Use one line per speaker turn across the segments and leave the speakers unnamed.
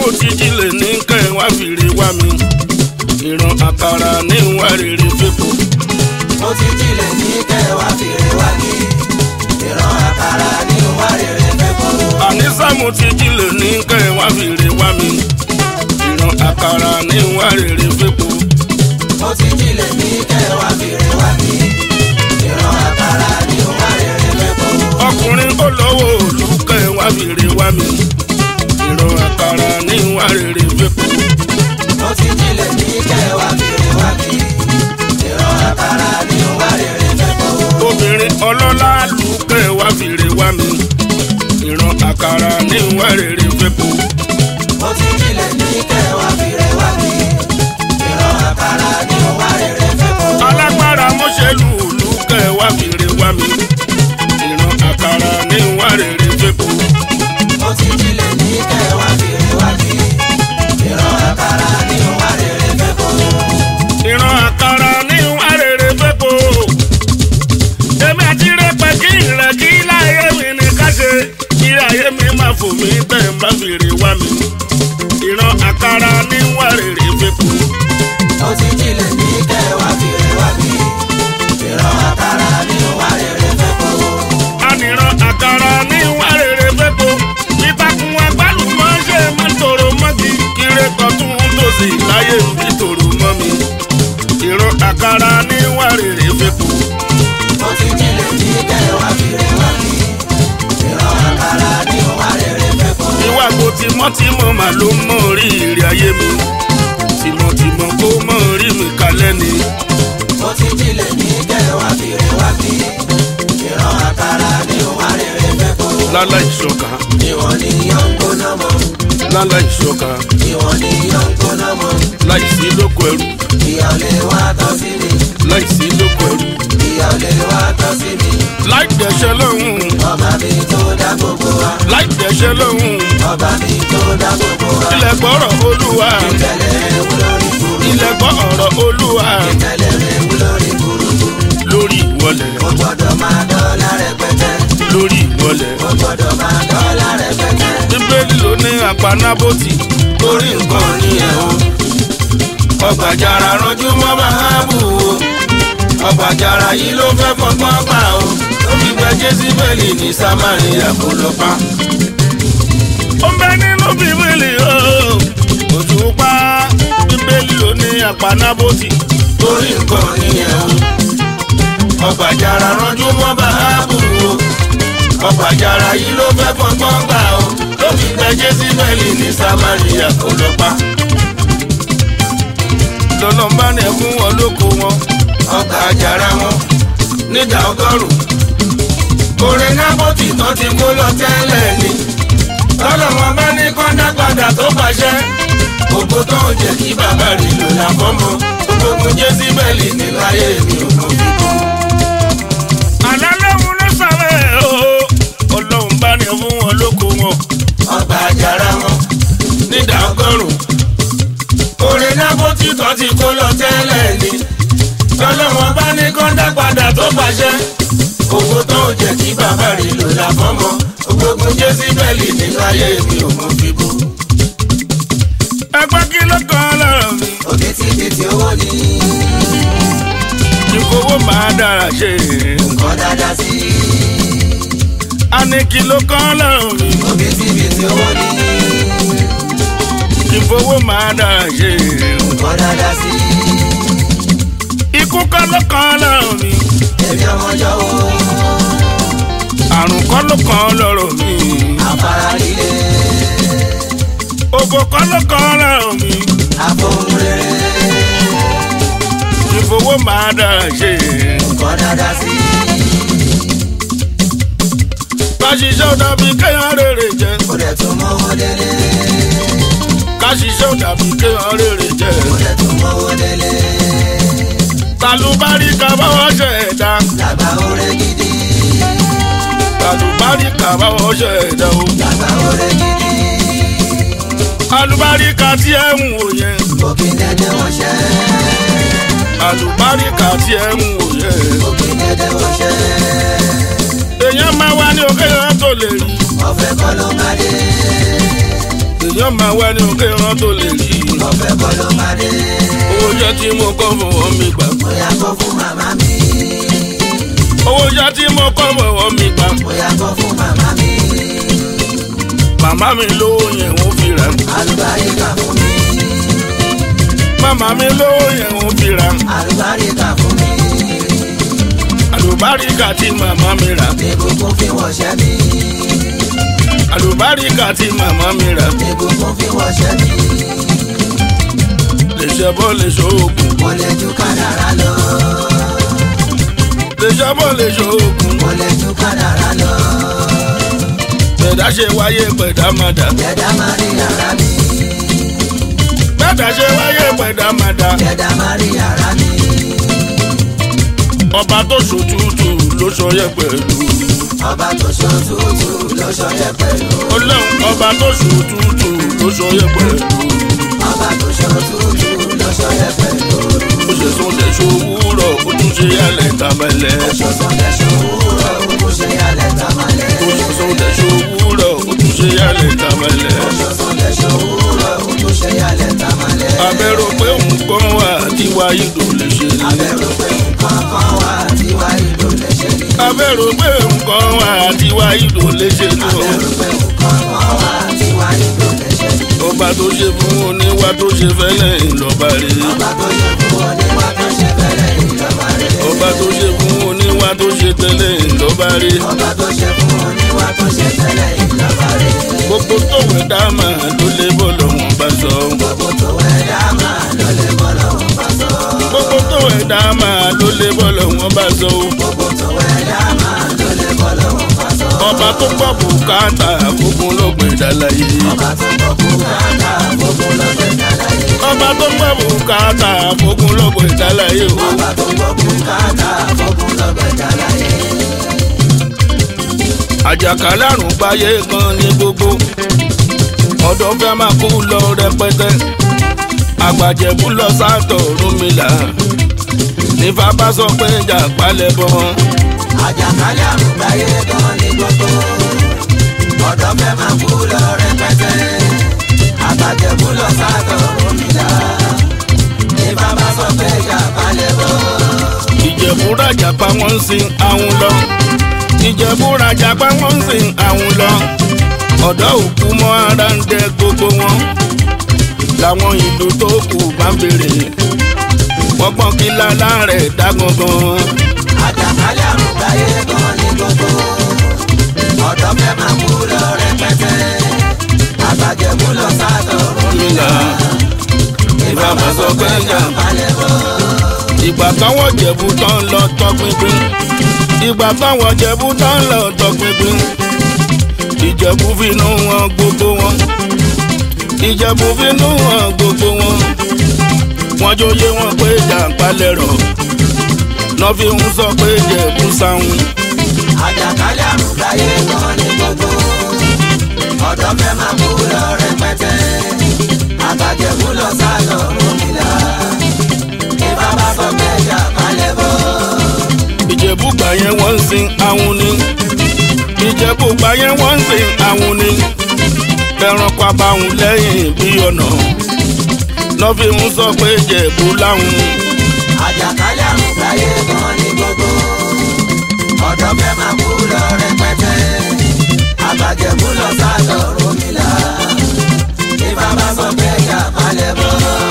mo ti jílẹ̀ ní kẹ́ ẹ wá fìrè wá mi ìran àkàrà ní ìwà rere fipò
mo ti jílẹ̀ ní kẹwàá fìrè wá ní ìran àkàrà ní wá rere fẹ́kọ̀ọ́.
àníṣà mo ti jílẹ̀ ní kẹ́ ẹ wá fìrè wá mi ìran àkàrà ní ìwà rere fipò
mo ti jílẹ̀ ní kẹwàá fìrè wá ní ìran àkàrà ní wá rere fẹ́kọ̀ọ́.
ọkùnrin olówó òlù kẹ́ ẹ wá fìrè wá mi ìran àkàrà ní ìwà rere fipò
mo ti jílẹ̀ ní kẹwàá fìrè wá ní ìran àkàrà ní wá rere fẹ́kọ̀ọ́.
obìnrin ọlọ́lá lù kẹ́ ẹ wá fìrè wá mi ìran àkàrà ní ìwà rere fipò.
mo ti jílẹ̀ ní kẹwàá fìrè wá ní ìran àkàrà ní wá rere fẹ́kọ̀ọ́.
alágbára mọ́ṣẹ́lú òlù kẹ́ ẹ wá fìrè wá mi ìran àkàrà ní ìwà rere fipò.
mo ti jílẹ̀ ní kẹwàá fìrè wá ní ìran àkàrà ní wá rere fẹ́kọ̀ọ́.
ìran àkàrà ní ìwà rere fipò. èmi àti rẹpẹ kí ìrẹ kí láyé mi ní ká ṣe kí ayé mi máa fò mí tẹ̀ ń bá fìrè wá mi ìran àkàrà ní ìwà rere fipò.
mo ti jílẹ̀ ní kẹwàá fìrè wá ní ìran àkàrà ní wá rere fẹ́kọ̀ọ́.
ànìràn àkàrà ní ìwà rere fipò. ìtàkùn agbálùmọ̀ ṣe máa tòrò mọ́gi kiri tọ̀tún tòsì láyé mi tòrò mọ́ mi. ìran àkàrà ní ìwà rere fipò.
mo ti jílẹ̀ ní kẹwàá fìrè wá ní ìran àkàrà ní wá rere fẹ́kọ̀ọ́.
ìwà kò tìmọ́tìmọ́ mà ló mọ̀ rí ìrì ayé mi tìmọ̀tìmọ̀ kó mọ̀ rí mi kalẹ́ ni
mo ti jílẹ̀ ní kẹwàá fìrè wá ní ìran àkàrà ní wá rere fẹ́kọ̀ọ́.
lálá ìṣọ̀kan
ìwọ̀n ni yóò ń gbóná mọ́
lálá ìṣọ̀kan
ìwọ̀n ni yóò ń gbóná mọ́
láìsí lóko ẹrú
ìyá ò lè wá tọ́ sí mi
láìsí lóko ẹrú
ìyá ò lè wá tọ́ sí mi
láì dẹ̀ṣẹ̀ lọ́hùn
ọba mi tó dá gbogbo wa
láì dẹ̀ṣẹ̀ lọ́hùn
ọba mi tó dá gbogbo wa
ilẹ̀ gbọ́rọ̀ olúwa
ìtẹ̀lẹ̀ ewu lórí burú
ilẹ̀ gbọ́ ọ̀rọ̀ olúwa
ìtẹ̀lẹ̀ ewu lórí burú
lórí ìwọlẹ̀
mo gbọ́dọ̀ máa dọ́là rẹpẹtẹ
lórí ìwọlẹ̀
mo gbọ́dọ̀ máa dọ́là rẹpẹtẹ
bíbélì ló ní àpanábòtì
torí nǹkan nìyẹn o
ọgbàjàrà rọjú mọ́ mahabu o ọgbàjàrà yìí ló fẹ́ fọgbọ́n pa o ó fi gba jésìbẹ́lì ní samaria kó lọ pa. ó ń bẹ nínú bíbélì o òṣùpá bíbélì ló ní àpanábòtì
torí nǹkan nìyẹn o
ọgbàjàrà rọjú mọ́ mahabu o ọgbàjàrà yìí ló fẹ́ fọgbọ́n pa o ó fi gba jésìbẹ́lì ní samaria kó lọ pa. lọ́nà bá ní ẹkún wọn lóko wọn
ọgbà
àjàrà wọn nígbà ọgọ́rùn. Orin nábòtì tán ti kó lọ tẹ́lẹ̀ ni. Lọ́nà wọn bá ní kọ́ńdà padà tó pàṣẹ. Ògo tó ń jẹ́ kí bàbá rí lò láfọ́mọ́. Gbogbo Jésíbẹ́lì ní láyé mi ò mọ̀ fi kú. Àlá lóhun ló sàrẹ̀ o. Ọlọ́run bá ní fún wọn lóko wọn.
ọgbà àjàrà wọn
Nígbà ọgọ́rùn. Orin nábòtì tán ti kó lọ tẹ́lẹ̀ ni. Lọ́nà wọn bá ní kọ́ńdà padà tó pàṣẹ. Ògo tó ń jẹ́ kí bàbá rí lò láfọ́mọ́. Gbogbo Jésíbẹ́lì ní láyé mi ò mọ̀ fi kú. Ẹgbẹ́ kí ló kàn lọ́rọ̀ mi?
òbítíbitì owó ni
Ìfowó máa dára ṣe.
nǹkan dáadáa sí
A ní kí ló kàn lọ́rọ̀ mi?
òbítíbitì owó ni
Ìfowó máa dára ṣe.
nǹkan dáadáa sí
Ikú kọ́ ló kàn lọ́rọ̀ mi.
èmi ọmọ yọ̀wọ́
Àrùn kọ́ ló kàn lọ́rọ̀ mi.
afárá líle
Òbò kọ́ ló kàn lọ́rọ̀ mi.
àfohùn rere
Ìfowó máa dára ṣe.
nǹkan dáadáa sí
Ká ṣiṣẹ́ ò dàbí kéèyàn rèrè jẹ.
kò dẹ̀ tún mọ́wọ́ délé
Ká ṣiṣẹ́ ò dàbí kéèyàn rèrè jẹ.
kò dẹ̀ tún mọ́wọ́ délé
Tàlùbárí ká báwọ̀ ṣe ẹ̀dá.
làgbà oore gidi
Tàlùbárí ká báwọ̀ ṣe ẹ̀dá o.
làgbà oore gidi
Àlùbáríkà tí ẹ̀ ń wò yẹn.
òkè dẹ́dẹ́ wọ́n ṣẹ́
Àlùbáríkà tí ẹ̀ ń wò yẹn.
òkè dẹ́dẹ́ wọ́n ṣẹ́
èèyàn máa wá ní òkè yẹn tó lè rí
ọ̀fẹ́ kọ́ ló máa dé
èèyàn yóò máa wá ní òkè rán tó lè rí
mo fẹ́ kó ló máa dé.
owó jẹ́ tí mo kọ́ fọwọ́ mi gbà
bóyá kó fún màmá mi.
owó jẹ́ tí mo kọ́ fọwọ́ mi gbà
bóyá kó fún màmá mi.
màmá mi lówó yẹn wọ́n fi rà
àlùbáríkà fún mi.
màmá mi lówó yẹn wọ́n fi rà
àlùbáríkà fún mi.
àlùbáríkà tí màmá mi rà
ìbùkún fi wọ̀ṣẹ́ mi.
àlùbáríkà tí màmá mi rà
ìbùkún fi wọ̀ṣẹ́ mi.
lè ṣe bọ́ lè ṣoògùn
mo lè ju kádàrá lọ.
lè ṣe bọ́ lè ṣoògùn
mo lè ju kádàrá lọ.
bẹ̀dá ṣe wáyé pẹ̀dá máa dà
ẹ̀dá máa rí ara mi.
bẹ̀dá ṣe wáyé pẹ̀dá máa dà
ẹ̀dá máa rí ara mi.
ọba tó ṣòtútù ló ṣọyẹ pẹ̀lú
ọba tó ṣòtútù ló ṣọyẹ pẹ̀lú.
ọlọ́run ọba tó ṣòtútù ló ṣọyẹ pẹ̀lú
ọba tó ṣòtútù ló ṣọyẹ pẹ̀lú.
ó ṣe sún lè ṣòwúrọ̀ ó tún ṣe yálẹ̀ tàbẹ̀lẹ̀
ṣọ̀tàn lẹ́ṣọ̀ òwúrọ̀ òkú ṣe yálẹ̀ tamalẹ̀.
ó ṣe sún lè ṣòwúrọ̀ ó tún ṣe yálẹ̀ tàbẹ̀lẹ̀
ṣọ̀tàn lẹ́ṣọ̀ òwúrọ̀ òkú ṣe yálẹ̀ tamalẹ̀.
abẹ́rò pé nǹkan wà tí wàá ìlú lè ṣe ni
abẹ́rù pé nǹkan kan wà tí wá ìlú lè ṣe ni.
abẹ́rò pé nǹkan wà tí wàá ìlú lè ṣe ni o.
abẹ́rù pé nǹkan kan wà tí wá ìlú lè ṣe ni.
ọba tó ṣe fún oníwà tó ṣe fẹ́lẹ̀ ńlọba rè
ọba tó ṣe fún ọ ní wá tó ṣe fẹ́lẹ̀ ìjọba rẹ̀.
ọba tó ṣe fún oníwà tó ṣe tẹ́lẹ̀ ńlọba rè
ọba tó ṣe fún ọ ní wá tó ṣe fẹ́lẹ̀ ìjọba rẹ̀.
gbogbo tó wẹ̀ dá máa ló lé bọ́ lọ́wọ́n bá sọ
gbogbo tó wẹ̀ dá máa ló lè bọ́ lọ́wọ́ bá sọ.
gbogbo tó wẹ̀ dá máa ló lé bọ́ lọ́wọ́n bá sọ
gbogbo tó wẹ̀ dá máa ló lè bọ́ lọ́wọ́ bá sọ.
ọba tó pọ̀ bùkátà fúnfun lọ́gbẹ̀ẹ́ dálàyé
ọba tó gbọ́ bùkátà gbogbo lọ́gbẹ̀ dáláyé.
ọba tó pọ̀ bùkátà fúnfun lọ́gbẹ̀ẹ́ dálàyé o
ọba tó gbọ́ bùkátà gbogbo lọ́gbẹ̀ dáláyé.
àjàkálẹ̀ àrùn gbáyé kan ní gbogbo ọ̀dọ́ fẹ́ máa kú lọ rẹpẹtẹ àgbàjẹ̀bú lọ sátọ̀ rúmìlà nífà bá sọ pé ìjà palẹ̀ bọ́
àjàkálẹ̀ àrùn gbáyé gan ní gbogbo ọ̀dọ́ fẹ́ máa kú lọ rẹpẹtẹ àbàjẹ́kú lọ sátọ̀ rómìnà ní bàbá sọ pé ìjà balẹ̀ bọ̀.
ìjẹ̀bú rajà pa wọ́n ń sin àwọn lọ ìjẹ̀bú rajà pa wọ́n ń sin àwọn lọ ọ̀dọ́ òkú mọ́ ara ń dẹ gbogbo wọn làwọn ìlú tó kù bá ń bèrè wọ́n gbọ́n kí lálá rẹ̀ dá gangan.
àjàkálẹ̀ àrùn gbáyé gan ní gbogbo ọ̀dọ́ fẹ́ máa kú lọ rẹpẹtẹ àbàjẹ́kú lọ sátọ̀ rómìnà ní bàbá sọ pé ìjà balẹ̀ bọ̀.
ìgbà táwọn jẹ̀bú tán lọ tọpinpin ìgbà táwọn jẹ̀bú tán lọ tọpinpin ìjẹ̀bú finú wọn gbogbo wọn ìjẹ̀bú finú wọn gbogbo wọn wọn jóye wọn pé jàǹpalẹ̀ rọ̀ lọ́ fi ń sọ pé jẹ̀bú sáwọn
àjàkálẹ̀ àrùn gbáyé gan ní gbogbo ọ̀dọ́ fẹ́ máa kú lọ rẹpẹtẹ àbàjẹ́kú lọ sálọ rómìnà ní bàbá sọ pé ìjà balẹ̀ bọ̀.
ìjẹ̀bú gbà yẹn wọ́n ń sin àwọn ni ìjẹ̀bú gbà yẹn wọ́n ń sin àwọn ni ẹranko abáhùn lẹ́yìn bí ọ̀nà lọ́ fi ń sọ pé jẹ̀bú láwọn.
àjàkálẹ̀ àrùn gbáyé gan ní gbogbo ọ̀dọ́ fẹ́ máa kú lọ rẹpẹtẹ àbàjẹ́kú lọ sálọ rómìnà ní bàbá sọ pé ìjà balẹ̀ bọ̀.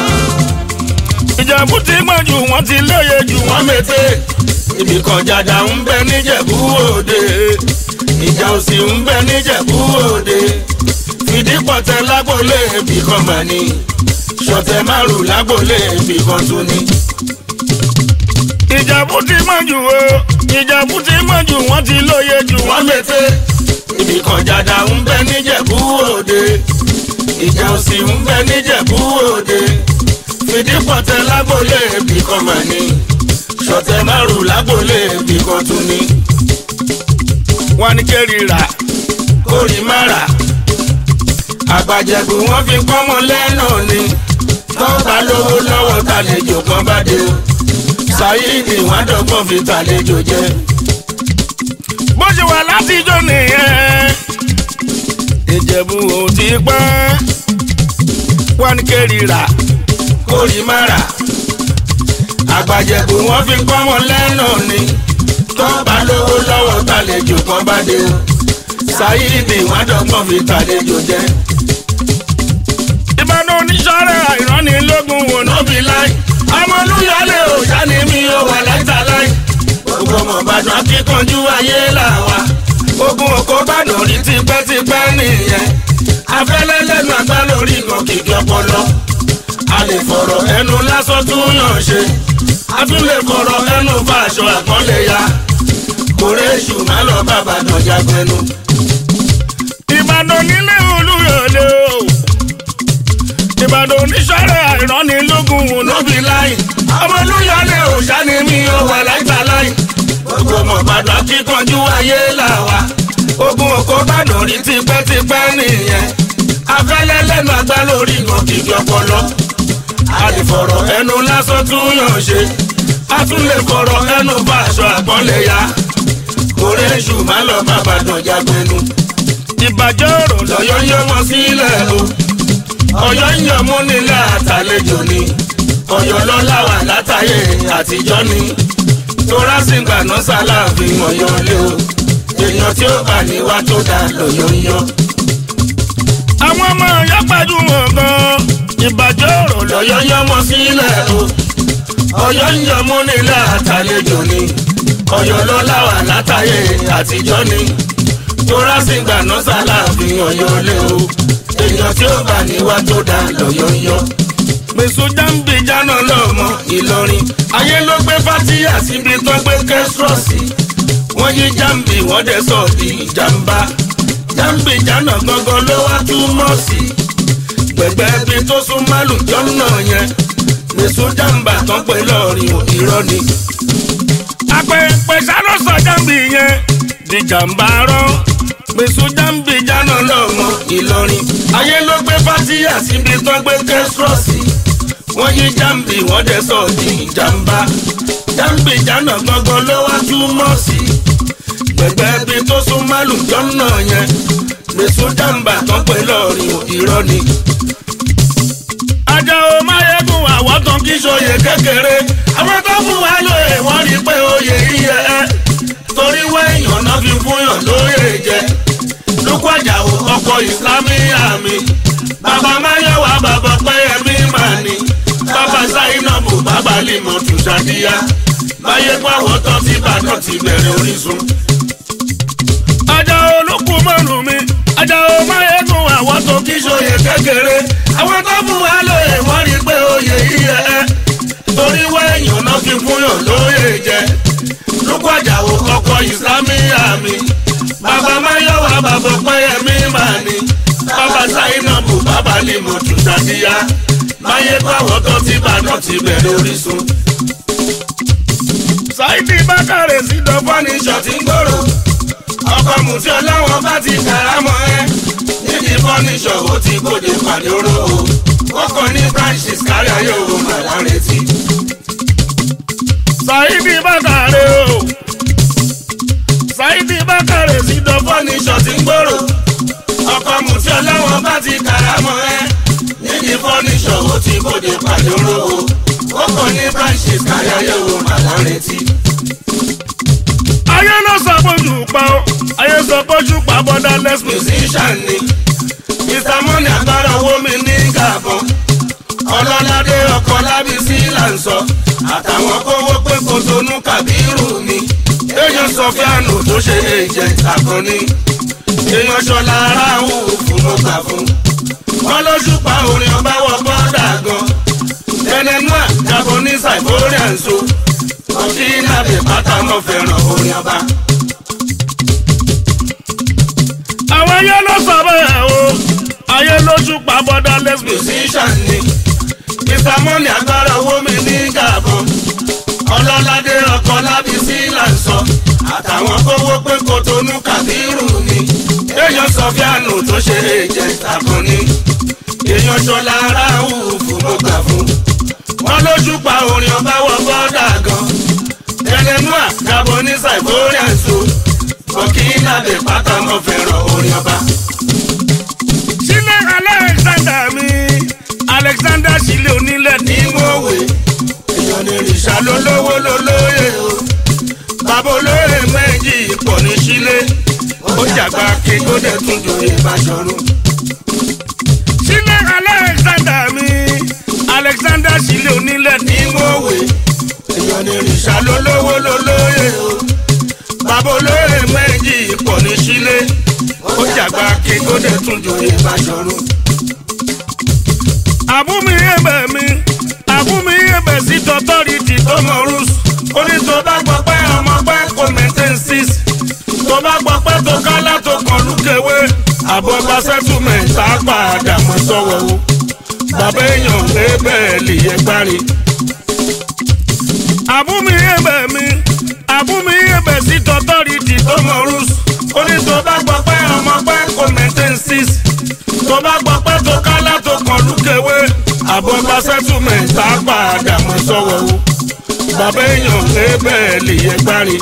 ìjẹ̀bú ti gbọ́n jù wọ́n ti lóye jù wọ́n mètè ibì kan jàjà ń bẹ níjẹ̀bú òde ìjà òsì ń bẹ níjẹ̀bú òde fìdí pọ̀tẹ́ lágbólé ibì kan mà ní ṣọ̀tẹ̀ márùn lágbólé ibì kan tún ní. ìjẹ̀bú ti gbọ́n jù o ìjẹ̀bú ti gbọ́n jù wọ́n ti lóye jù wọ́n mètè ibì kan jàjà ń bẹ níjẹ̀bú òde ìjà òsì ń bẹ níjẹ̀bú òde fìdí pọ̀tẹ́ lágbólé ibì kan mà ní ṣọ̀tẹ̀ márùn lágbólé ibì kan tún ní. wọ́n ní kẹ́rì rà kórì má rà àgbàjẹ̀bù wọ́n fi pọ́nmọ́ lẹ́nu ni tọ́ba lówó lọ́wọ́ tàlejò kan bá dé o ṣáyídì wọ́n dọ́gbọ́n fi tàlejò jẹ. bó ṣe wà látijọ́ nìyẹn ìjẹ̀bù ò ti pẹ́ wọn ní kérira kórì mára àgbàjẹ̀bù wọn fi kọ́ wọn lẹ́nu ni tó bá lówó lọ́wọ́ tàlejò kan bá dé o ṣáyídì wọn dọ́gbọ́n fi tàlejò jẹ́. ìbàdàn oníṣọ́rẹ́ àìránilógún wò nóbi láì ọmọlúyọlé òòṣà ni mi ò wà láìta láì gbogbo ọmọ ìbàdàn akíkanjú ayé làwà ogun òkò bàdàn rí tipẹ́tipẹ́ nìyẹn afẹ́lẹ́ lẹ́nu àgbá lórí ìgàn kìkì ọpọlọ a lè fọ̀rọ̀ ẹnu lásán tún yàn ṣe a tún lè fọ̀rọ̀ ẹnu bá aṣọ àpọ́nlé ya kórè èṣù má lọ bàbá dọ̀jà gbẹnu. ìbàdàn nílé olúyọ̀lé o ìbàdàn oníṣọ́rẹ́ àìránilógún wò lóbi láì ọmọ olúyọ̀lé òòṣà ni mi ò wà láìta láì gbogbo ọmọ ìbàdàn kíkanjú ayé làwà ogun òkò bàdàn rí tipẹ́tipẹ́ nìyẹn afẹ́lẹ́ lẹ́nu àgbá lórí ìgàn kìkì ọpọlọ a lè fọ̀rọ̀ ẹnu lásán tún yàn ṣe a tún lè fọ̀rọ̀ ẹnu bá aṣọ àpọ́nlé ya kórè èṣù má lọ bàbá dọ̀jà gbẹnu. ìbàjẹ́ ọ̀rọ̀ lọ́yọ́ yọ wọn sílẹ̀ o ọ̀yọ́ ń yọ mú nílẹ̀ àtàlejò ni ọ̀yọ́ lọ́la wà látàyè àtijọ́ ni tóra sì gbà náà sálàfin ọ̀yọ́ lé o èèyàn tí ó bá ní wá tó dá lọ́yọ́ ń yọ. àwọn ọmọ ọ̀yọ́ gbajúmọ̀ gan-an ìbàjẹ́ ọ̀rọ̀ lọ́yọ́ yọ wọn sílẹ̀ o ọ̀yọ́ ń yọ mú nílẹ̀ àtàlejò ni ọ̀yọ́ lọ́la wà látàyè àtijọ́ ni tóra sì gbà náà sálàfin ọ̀yọ́ lé o èèyàn tí ó bá ní wá tó dá lọ́yọ́ ń yọ gbèsò jáǹbì jáná lọ́mọ ìlọrin ayé ló gbé fatia síbi tó gbé kẹ́sírọ́ọ̀sì wọ́n yí jáǹbì wọ́n dẹ̀ sọ di ìjàmbá jáǹbì jáná gangan ló wá túmọ̀ sí gbẹ̀gbẹ́ bí tó sún málù jọ́nà yẹn gbèsò jàǹbà tán pé lọ́ọ̀rìn irọ́ ni. àpẹẹpẹ sáró sọ jáǹbì yẹn di jàǹbá rán gbèsò jáǹbì jáná lọ́mọ ìlọrin ayé ló gbé fatia síbi tó gbé kẹ́sírọ́ọ̀sì wọ́n yí jambi wọ́n dẹ̀ sọ di ìjàmbá jambi jana gangan ló wá túmọ̀ sí gbẹ̀gbẹ́ bí tó sún málù jọ́nà yẹn lèso jàmbá tán pé lọ́ọ̀rìn irọ́ ni. Àjàó máyégún àwọn tán kí sóye kékeré àwọn tó fún wa lóye wọ́n rí pé oyè yíyẹ ẹ́ torí wẹ́yàn náà fi fúnyàn lóye jẹ lukú Àjàó ọkọ̀ ìsìlámì àmì bàbá máyọ̀wá bàbá pẹ́yẹmí màní bàbá sáyínàbù bàbá lèmọ̀ tún ṣàdíyá báyé pàwọ́ tán tí bàtàn ti bẹ̀rẹ̀ orísun. Àjàó olókùn mọ́rùn mi Àjàó máyégún àwọn tó kí sóye kékeré àwọn tó fún wa lóye wọ́n rí pé oyè yíyẹ ẹ́ torí wẹ́yìn náà fi fúnyàn lóye jẹ lukú Àjàó ọkọ̀ ìsìlámì àmì bàbá máyọ̀wá bàbá pẹ́yẹmí màní bàbá sáyínàbù bàbá lèmọ̀ tún ṣàdíyá máyé báwọ̀ tó ti bàdàn ti bẹ̀rẹ̀ orísun. Sáìdì Bákàrẹ̀ sí dọ́fọ́ ní ṣọ̀tí ń gbòòrò. ọkọ̀ mùtí ọlọ́wọ́n bá ti kàrámọ́ ẹ. níbi fọ́níṣọ̀ ó ti gbòde pàdé oró o. ó kàn ní branches kárí ayé òun màlá retí. Sáìdì Bákàrẹ̀ o. Sáìdì Bákàrẹ̀ sí dọ́fọ́ ní ṣọ̀tí ń gbòòrò. ọkọ̀ mùtí ọlọ́wọ́n bá ti kàrámọ́ ẹ níbi fọ́níṣọ̀ ó ti bòde pàdé olówó ó kàn ní branches kárí ayé wo màlá retí. ayé ló sọ bójú pa ó ayé sọ bójú pa borderless musician ni mr money agbára owó mi ní gàbọn ọlọ́ládé ọkọ̀ lábísí là ń sọ àtàwọn kówó pé kò tonú kàbírù ni èèyàn sọ fíànù tó ṣe é jẹ àkànní èèyàn ṣọlá aráàlú fún mo gbà fún wọn lójú pa orin ọba wọ bọ́dà gan ẹnẹnúà japanese iborian so ọtí nàbẹ pátá mọ fẹ́ràn orin ọba. àwọn ayé ló sọ bẹ́ẹ̀ o ayé lójú pa borderless musician ni mr money agbára owó mi ní gàbọn ọlọ́ládé ọkọ̀ lábísí là ń sọ àtàwọn kówó pé kòtónú kàbírù ni èèyàn sọ fíànù tó ṣe é jẹ tàbọn ni èèyàn ṣọlá aráàlú fún mo gbà fún wọn lójú pa orin ọba wọ bọ́dà gan ẹlẹ́múà japanese iborian so burkina bẹ pátá mọ́ fẹ́ràn orin ọba. sílẹ̀ alexander mi sílé onílẹ̀ ní mòwe èèyàn ní rìṣà lólówó lólóyè o bàbá olóyè méjì pọ̀ ní sílé ó jàgbá kí ó dẹ̀ tún joyè Báṣọ̀run. sílé Alexander mi Alexander sílé onílẹ̀ ní mòwe èèyàn ní rìṣà lólówó lólóyè o bàbá olóyè méjì pọ̀ ní sílé ó jàgbá kí ó dẹ̀ tún joyè Báṣọ̀run. àbúmi ẹ̀bẹ̀ mi àbúmi ẹ̀bẹ̀ sí tọ́tọ́rìtì tó mọ̀ rúùsù ó ní tó bá gbọ́ pé ọmọ pẹ́ kò maintain six tó bá gbọ́ pé tó kálá tó kàn lúkèwé àbọ̀ bá settlement á padà mọ́ sọ́wọ́ o bàbá èèyàn lé bẹ́ẹ̀ lè yẹ gbárí. àbúmi ẹ̀bẹ̀ mi àbúmi ẹ̀bẹ̀ sí tọ́tọ́rìtì tó mọ̀ rúùsù ó ní tó bá gbọ́ pé ọmọ pẹ́ kò maintain six tó bá gbọ́ pé tó kálá tó kàn lúkèwé àbọ̀ bá settlement á padà mọ́ sọ́wọ́ o bàbá èèyàn lé bẹ́ẹ̀ lè yẹ gbárí.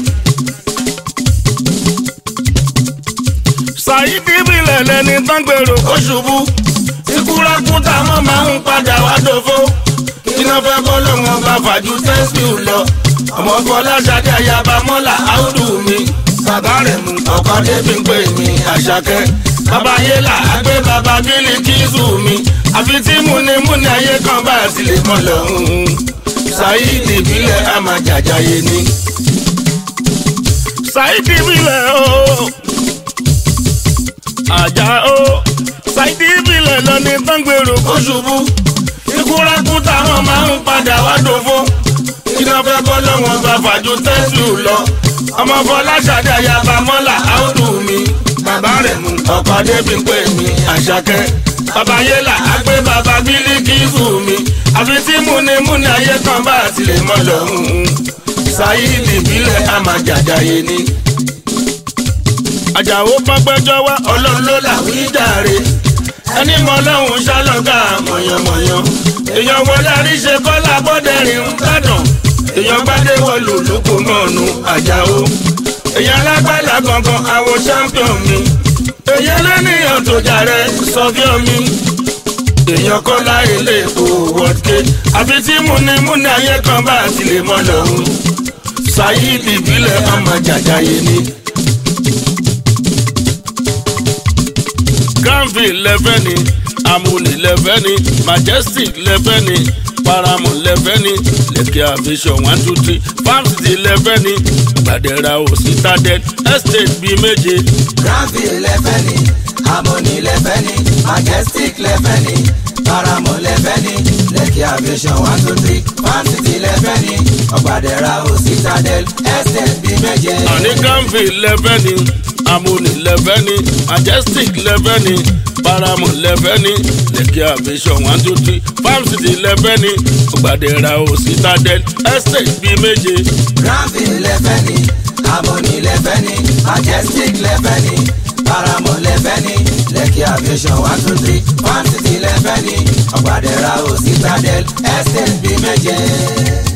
Saidi bilẹ̀ lẹni tán gbèrò kó ṣubú ikúrakú táwọn máa ń padà wá dòfó iná fẹ́ kọ́ lọ́wọ́n bá fàájú tẹ́síù lọ ọmọ Fọláṣadé ayaba mọ́là áùdù mi bàbá rẹ̀ mú ọkọ débi pé mi àṣàkẹ́ bàbá yélà àgbẹ̀ bàbá bílí kíṣù mi àfi tí múnimúni ayé kan bá a sì lè mọ́ lọ́hùn-ún Saidi bilẹ̀ àmàjàjáyé ni. Saidi bilẹ̀ ooo àjà ó ṣáìdì ìbílẹ̀ lọ ní tọ́ngbèrò kó ṣubú ikúrakú táwọn máa ń padà wá dòfó iná fẹ́ kọ́ lọ́wọ́n bá fàájú tẹ́sù lọ ọmọ Fọláṣadé ayaba mọ́là áùdù mi bàbá rẹ̀ mú ọkọ̀ débi pé mi àṣàkẹ́ bàbá yélà àgbẹ̀ bàbá bílíkìsù mi àfi tí múnimúni ayé kan bá a ti lè mọ́ lọ́hùn-ún Saidi ìbílẹ̀ àmàjàjáyé ni àjàó pọ́pẹ́jọ́ wá ọlọ́run ló là wí jàre ẹni mọ ọlọ́run ṣálọ́gà mọ̀yànmọ̀yàn èèyàn wọlé àríṣe kọ́lá bọ́dẹ̀rìn ń gbàdàn èèyàn gbádé wọlù lóko mọ́ọ̀nù àjàó èèyàn lágbàlá gangan àwọn champion mi èèyàn lẹ́nìyàn tó jàre sọ́fíọ́ mi èèyàn kọ́lá ilé èkó wọ́dké àfi tí múnimúni ayé kan bá a ti lè mọ́ lọ́hùn Saidi ìbílẹ̀ ọmọ jàjáyé ni. Granville lẹ́fẹ́ ni Amuni lẹ́fẹ́ ni Majestic lẹ́fẹ́ ni Paramount lẹ́fẹ́ ni Lekki Aviation one two three Farm City lẹ́fẹ́ ni Gbàdẹ́ra o Citadel Estate bíi méje.
Granville lẹ́fẹ́ ni Amoni lẹ́fẹ́ ni Majestic lẹ́fẹ́ ni Paramount lẹ́fẹ́ ni Lekki Aviation one two three Farm City lẹ́fẹ́ ni Ọ̀gbàdẹ́ra o Citadel Estate bíi méje.
Àní Granville lẹ́fẹ́ ni Amuni lẹ́fẹ́ ni Majestic lẹ́fẹ́ ni Paramount lẹ́fẹ́ ni Lekki Aviation one two three Farm City lẹ́fẹ́ ni Ọ̀gbàdẹ́ra o Citadel Estate bíi méje.
Granville lẹ́fẹ́ ni Amoni lẹ́fẹ́ ni Majestic lẹ́fẹ́ ni Paramount lẹ́fẹ́ ni Lekki Aviation one two three Farm City lẹ́fẹ́ ni Ọ̀gbàdẹ́ra o Citadel Estate bíi méje.